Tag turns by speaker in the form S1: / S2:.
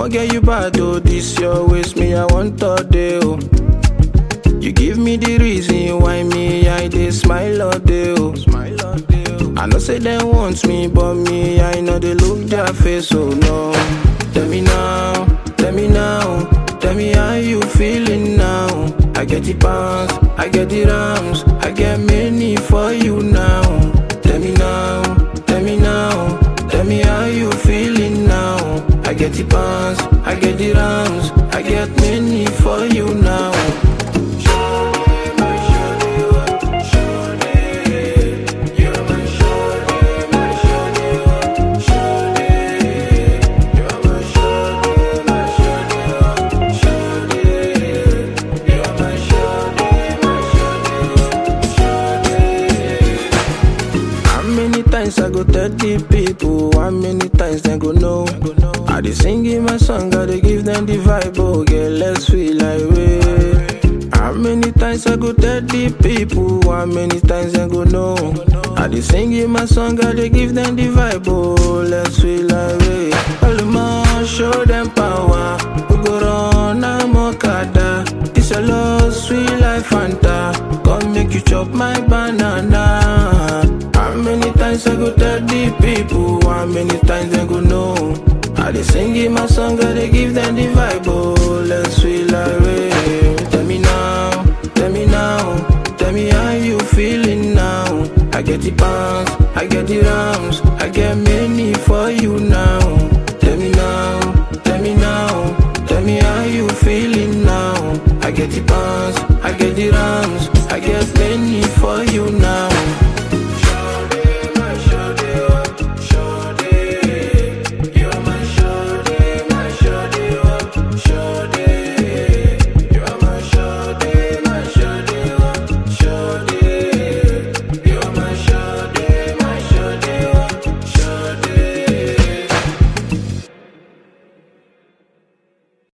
S1: I'ma get you bad, oh. This your waste, me, I want all day, oh. You give me the reason why me, I dey smile all day, oh. Smile all day, oh. I know say they want me, but me, I know they look their face, oh no. Tell me now, tell me now, tell me how you feeling now. I get the pounds, I get the rams, I get many for you now. Tell me now, tell me now, tell me how you feeling now. I get the pounds, I get the rams, I get many for you now. How many times I go tell the people? How many times they go know? I dey sing in my song, I dey give them the vibe. Oh, get let's feel like way. How many times I go tell the people? How many times they go know? I dey sing in my song, I dey give them the vibe. Oh, let's feel like way. All the show them power. We go run, I'm Okada. This a love, sweet life, Fanta. Come make you chop my banana. How many times I go tell the people? How many times they go know? I dey sing in my song, I dey give them the vibe. Oh, let's feel like way. Tell me now, tell me now, tell me how you feeling now. I get the pounds, I get the rams, I get